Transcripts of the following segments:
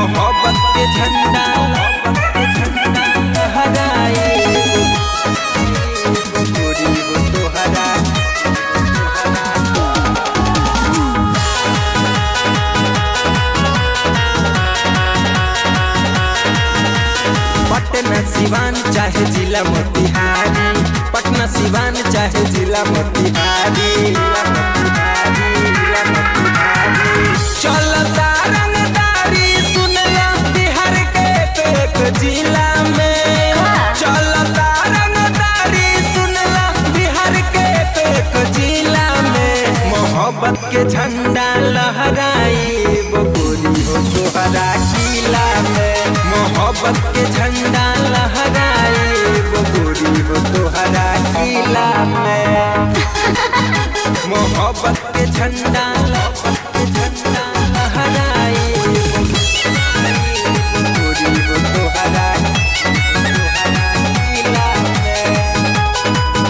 मोहब्बत के झंडा लहराए गोरी हो तोहरा पटना सिवान चाहे जिला मोतिहारी पटना सिवान चाहे जिला मोतिहारी जिला मोतिहारी, जिला मोतिहारी। चलता रंगदारी सुनला बिहार के एक जिला में चलता रंगदारी सुनला बिहार के एक जिला में मोहब्बत के झंडा लहराई गोरी हो तोहरा किला में मोहब्बत के झंडा लहराई गोरी हो तोहरा किला में मोहब्बत के झंडा मोहब्बत के झंडा लहराई गोरी हो तोहरा तोहरा किला में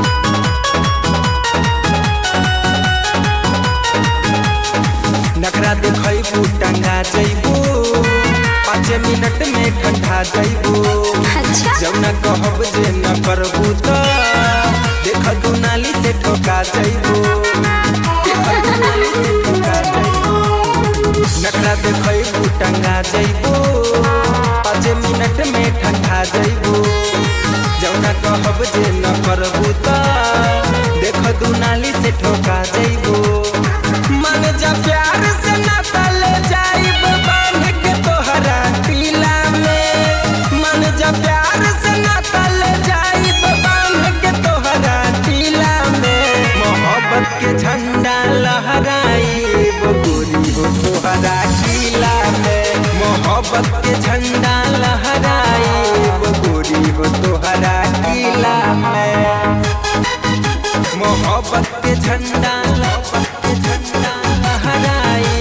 नखरा देखबू टंगा जैबू पाँच मिनट में ठंडा जैबू अच्छा जौना कहब जे न करबू त देख तू नाली से ठोका जैबू देख तू नाली से ठोका जैबू नखरा देखबू टंगा जैबू पाँच मिनट में ठंडा जैबू जौना कहब जे न करबू त देख तू नाली से ठोका जैबू मन जा प्यार से नाता ले जाइब बांध के तोहरा टीला में मन जा प्यार से नाता ले जाइब बांध के तोहरा टीला में मोहब्बत के झंडा लहराई गोरी हो तोहरा टीला में मोहब्बत के झंडा लहराई गोरी हो तोहरा टीला में मोहब्बत के झंडा मोहब्बत के झंडा लहराए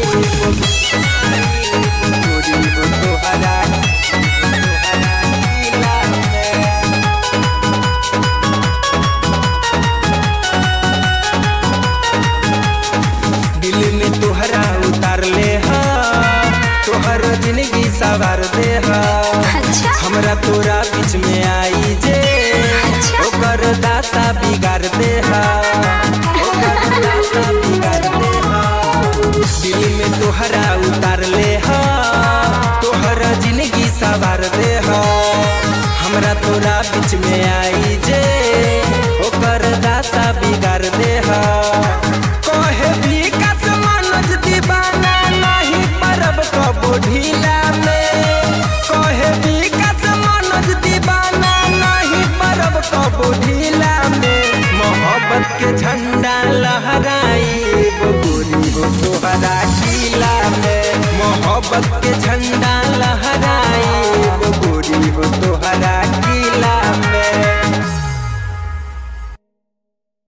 गोरी हो तोहरा तोहरा किला में दिल में तोहरा उतार ले हा तोहर जिंदगी सवार दे हा अच्छा हमरा तोरा बीच में आई जे अच्छा। ओकर दासा बिगाड़ दे हा ओकर दासा बिगाड़ दे हा दिल में तोहरा उतार ले हा तोहर जिंदगी सवार दे हा हमरा तोरा बीच में आई जे ओकर दासा बिगाड़ दे हा कहे विकास मनोज दीवाना नहीं परब कबो ढीला में कहे विकास मनोज दीवाना नहीं परब कबो ढीला में मोहब्बत के झंडा लहराई गोरी हो तोहरा किला में मोहब्बत के झंडा